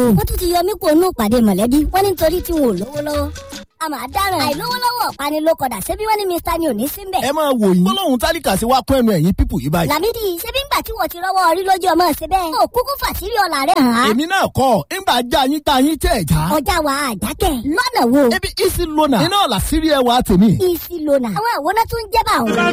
wọ́n tún ti yọ mí kó nù pàdé mọ̀lẹ́bí wọ́n ní nítorí tí wọn ò lówó lọ́wọ́ a máa dáràn àìlówó lọ́wọ́ ọ̀pani ló kọ̀dà ṣebí wọ́n ní mr ni ò ní síbẹ̀. ẹ máa wò yín gbólóhùn tálíkà sí wa kún ẹnu ẹ̀yìn pípù yìí báyìí. làmídì ṣebí ńgbà tí wọ́n ti rọ́wọ́ orí lójú ọmọ ṣe bẹ́ẹ̀. ó kúkú fàṣírí ọ̀la rẹ̀ hàn án. èmi náà kọ́ ńgbà já yín tá yín tẹ̀ já. ọjà wa àjákẹ́ lọ́nà wo. ebi isi lona iná ọ̀la sírí ẹwà tèmi. isi lona àwọn àwòrán tún jẹ́ bá òun.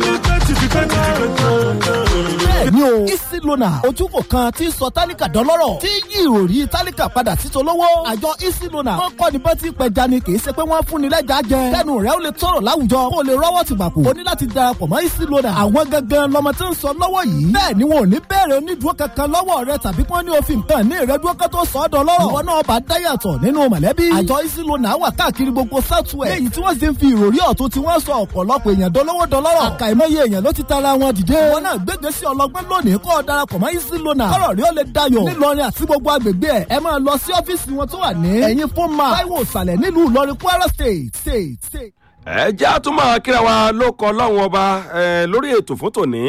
bẹ́ẹ̀ni o isi lona ojúkò kan tí sọ tálíkà dọ́lọ́rọ̀ tí yí ìròrí tálíkà padà sí tolówó. àjọ isi lona wọn kọ́ ni bá ti pẹja ni kì í ṣe pé wọ́n fún ni lẹ́jà jẹ. kẹ́nu rẹ̀ ó lè tọrọ láwùjọ kó o lè rọ́wọ́ ti gbàpò. o ní láti darapọ̀ mọ́ isi lona. àwọn gangan lọmọ tí ń sọ lọ́wọ́ yìí. bẹ́ẹ̀ ni wọn ò ní bẹ̀rẹ̀ onídùúró kankan lọ́wọ́ rẹ tàbí kí wọ́n ní òfin kan ní ìrẹ́dúró kan tó sọ ọ́ dọ́lọ́rọ̀. ìwọ náà bá dáyàtọ̀ nínú mọ̀lẹ́bí. àjọ isi lona wà káàkiri gbogbo southwest. léyìí tí wọ́n sì ń fi ìròrí ọ̀tún tí wọ́n sọ ọ̀pọ̀lọpọ̀ èèyàn dolówó dọlọ́rọ̀. àkàìmọye èèyàn ló ti tara wọn dìde. wọn náà gbégbé sí ọlọgbẹ́ lónìí kọ́ ọ darapọ̀ mọ́ isi lona. kọ́rọ̀ rí ó lè dayọ̀. nílọrin àti gbogbo agbègbè ẹ̀ ẹ máa lọ sí ọ́fíìsì wọn tó wà ní. ẹ̀yin fún ma táíwò ìsàlẹ̀ nílùú ìlọrin kwara state state state. ẹ jẹ́ àtúmọ̀ kíra wa ló kọ lọ́wọ́n ọba eh, lórí ètò fún tòní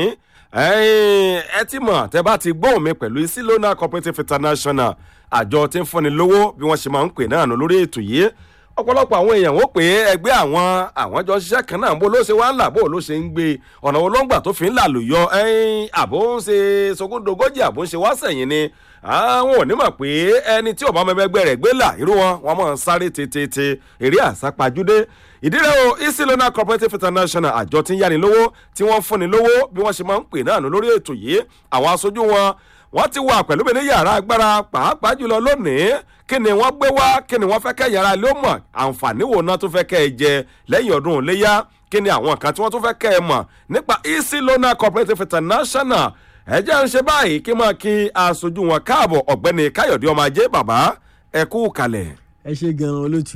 Eh, ẹ ti mọ̀ tẹ́ bá ti gbóhùn mi pẹ̀lú isilona cooperative international àjọ tí ń fúnni lówó bí wọ́n ṣe máa ń pè náà nù lórí ètò yìí ọ̀pọ̀lọpọ̀ àwọn èèyàn wọ́n pè é ẹgbẹ́ àwọn àwọn jọ ṣiṣẹ́ kan náà bó ló ṣe wá ń là bó ló ṣe ń gbé ọ̀nà wo ló ń gbà tó fi ń là lùyọ ẹ̀yìn àbó ń ṣe sogúndogójì àbó ń ṣe wá sẹ̀yìn ni àwọn ò ní mọ̀ pé ẹni tí ò bá mẹ́mẹ́gbẹ́ rẹ̀ gbé là irú wọn wọn máa ń sáré tètè eré àsápajúdé ìdílé o isilona cooperative international àjọ tí ń yáni lówó tí wọ́n ń fúnni lówó bí wọ́n ṣe máa ń pè náà nù lórí ètò yìí àwọn aṣojú wọn wọ́n ti wà pẹ̀lú mi ní yàrá agbára pàápàá jùlọ lónìí kí ni wọ́n gbé wá kí ni wọ́n fẹ́ kẹ́ yàrá ló mọ̀ àǹfààní wo náà tó fẹ́ kẹ́ ẹ jẹ lẹ́yìn ọdún iléyà kí ni àwọn kan tí wọ́n tún fẹ́ kẹ́ ẹ mọ̀ nípa isilona cooperative international ẹ jẹ́ ń ṣe báyìí kí máa kí aṣojú wọn káàbọ̀ ọ̀gbẹ́ni káyọ̀dé ọmọ ajé bàbá ẹ kú kalẹ̀. ẹ ṣe gan-an olóòtú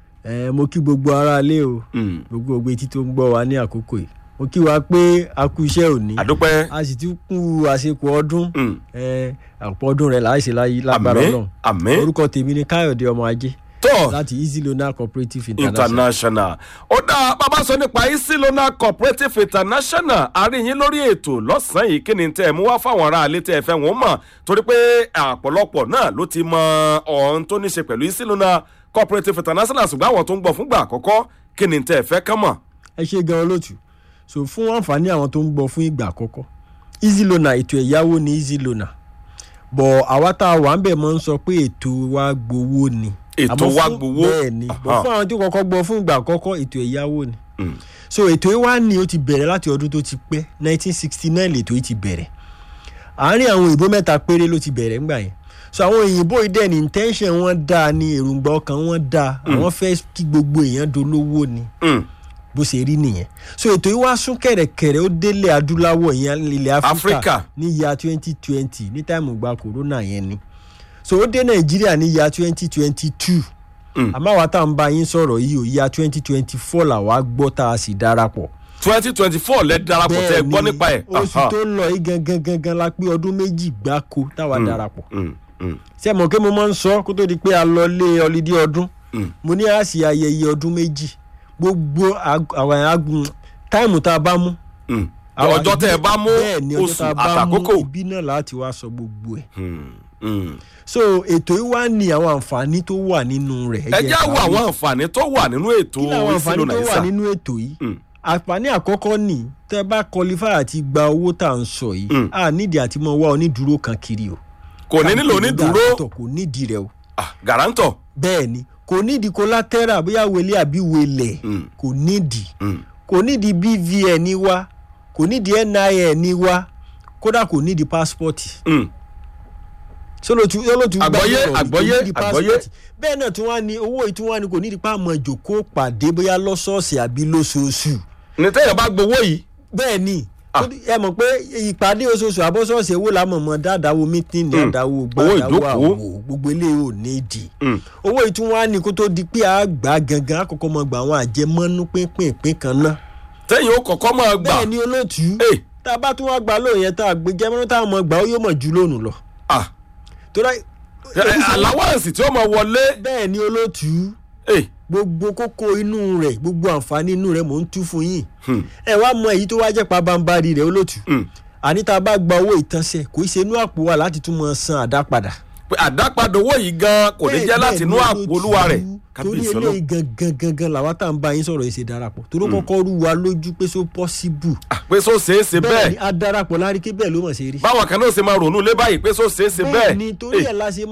ẹ mo kí gbogbo aráalé o gbogbo ògbé tí tó ń gbọ́ wa ní àkókò yìí mo kí wa pé a kú iṣẹ́ òní àdúpẹ́ a sì ti kú àsìkò ọdún ẹ àpò ọdún rẹ̀ láì ṣe láyé lágbára àmín náà àmín orúkọ tèmi ni káyọ̀dé ọmọ ajé tó láti easy loan cooperative international. international ó dá bàbá sọ nípa isilona cooperative international àríyìn lórí ètò lọ́sàn-án yìí kí ni tẹ́ ẹ mú wá fáwọn ará ilé tẹ́ ẹ fẹ́ wọ́n mọ̀ torí pé àpọ̀lọpọ̀ náà ló ti mọ ọ̀hún tó ní ṣe pẹ̀lú isilona cooperative international ṣùgbọ́n àwọn tó ń gbọ́ fúngbà àkọ́kọ́ kí ni tẹ́ ẹ fẹ́ kán mọ̀. ẹ ṣe gan-an olóòtú so fún àǹfààní àwọn tó ń gbọ́ fún ìgbà àkọ́kọ́ easy loan ètò ẹ̀yáwó ni easy loan bọ̀ àwa tá a wà ń bẹ̀ mọ́ ń sọ pé ètò wa gbowó ni Ètò Àmọ́ wa fún- gbowó? bẹ́ẹ̀ ni bọ̀ Aha. fún àwọn tó kọ́kọ́ gbọ́ fún ìgbà àkọ́kọ́ ètò ẹ̀yáwó ni so ètò yìí wá ní ó ti bẹ̀rẹ̀ láti ọdún tó ti pẹ́ 1969 lètò yìí ti bẹ̀rẹ̀ àárín àwọn òyìnbó mẹ́ta péré ló ti bẹ̀rẹ̀ ńgbà yẹn so àwọn òyìnbó yìí dẹ̀ ní intention wọn dáa ní èròǹgbà ọkàn wọn dáa àwọn fẹ́ kí gbogbo èèyàn dolówó ni Mm. bó ṣe rí nìyẹn so ètò yìí wá sún kẹ̀rẹ̀kẹ̀rẹ̀ ó délé adúláwọ̀ ìyẹn ilẹ̀ Áfíríkà. áfíríkà ní ìyá twenty twenty ní táìmù gba corona yẹn ni so ó dé nàìjíríà ní ìyá twenty twenty two àmọ́ àwa tá à ń bá yín sọ̀rọ̀ yìí ò ìyá twenty twenty four làwa gbọ́ tá a sì darapọ̀ twenty twenty four lẹ darapọ̀ tẹ gbọ́ nípa ẹ̀. oṣù Aha. tó ń lọ yìí gangan gangan la pé ọdún méjì gbáko táwa darapọ̀ Mm, mm. ṣé mo kí mo máa ń sọ kó tó di pé a lọ lé ọlídé ọdún mo ní a sì ayẹyẹ ọdún méjì gbogbo ag- àwọn agun táìmù tá a bá mú. Mm. àwọn ọjọ́ tẹ ẹ bá mú bẹ́ẹ̀ ni ọjọ́ oṣù tá a bá mú àtàkókò. ibi náà láti wá sọ gbogbo ẹ̀. Mm, mm. so ètò yìí wá ní àwọn àǹfààní tó wà nínú rẹ̀. ẹ já wo àwọn àǹfààní tó wà nínú ètò kí làwọn àǹfààní ìsìlò tó wà nàìjíríà. nínú ètò yìí Mm. àǹfààní àkọ́kọ́ ni tẹ́ bá qualify àti gba owó tá à ń sọ yìí Mm. a nídìí àti mọ wá onídùúró kan kiri o. kò ní nílò onídùúró Guarantor kò nídìí rẹ o. Ah, guarantor. bẹ́ẹ̀ ni kò nídìí collateral bóyá wele àbí wele Mm. kò nídìí Mm. kò nídìí bvn wa kò nídìí nin wa kódà kò nídìí passport Mm. sọlọtù sọlọtù Àgbọ́yé, gbàgbọ́ rẹ̀, kò àgbọ́yé, nídìí àgbọ́yé. passport. bẹ́ẹ̀ náà tí wọ́n á ní owó yìí tí wọ́n á ní kò nídìí pa àmọ́ ìjòkó pàdé bóyá lọ́sọ̀ọ̀sẹ̀ àbí lóṣooṣù ní tẹ́yẹ̀ bá gbowó yìí bẹ́ẹ̀ ni Ah. ó di- ẹ mọ̀ pé ìpàdé oṣooṣù àbọ̀sọ̀ọ̀sẹ̀ owó làmọ̀ mọ́ dáadáwo mítìnì Mm. àdáwo Owó gbàdáwo ìjókòó. àwò gbogbo eléyìí ò ní ìdí Mm. owó yìí tí wọ́n á ní kó tó di pé a gbà á gangan àkọ́kọ́ mọ̀ gbà àwọn àjẹmọ́nú pínpín kan náà tẹ́yìn ó kọ̀kọ́ máa gbà. bẹ́ẹ̀ ni olóòtú Hey. tá a bá tún wá gbà lóòyẹ tá a gbé jẹmọ́nú tá a mọ̀ gbà ó yóò mọ̀ ju lónìí lọ Ah, tó dá ẹ- ẹ, allowance tí ó máa wọlé. bẹ́ẹ̀ ni olóòtú Hey. gbogbo kókó inú rẹ̀ gbogbo àǹfààní inú rẹ̀ mò ń tú fún yín Hmm. ẹ wá mọ èyí tó wá jẹ́ pabambarì rẹ̀ olóòtú Mm. àní tá a bá gba owó ìtànṣe kò í ṣe inú àpò wa láti tún mọ san àdá padà pé àdápadà owó yìí gan kò ní jẹ́ láti inú àpò olúwa rẹ̀ torí kábíyèsí ọlọ́run eléyìí gangan gangan làwa tá à ń bá yín sọ̀rọ̀ yìí ṣe darapọ̀ torí kọ́kọ́ rú wa lójú pé so possible Ah, pé so ṣeé ṣe bẹ́ẹ̀ ni bẹ́ẹ̀ a darapọ̀ lárí kí bẹ́ẹ̀ ló mọ̀ ṣe rí báwọn kan náà ṣe máa ronú lé báyìí pé so ṣeé ṣe bẹ́ẹ̀ ni torí ẹ̀ la ṣe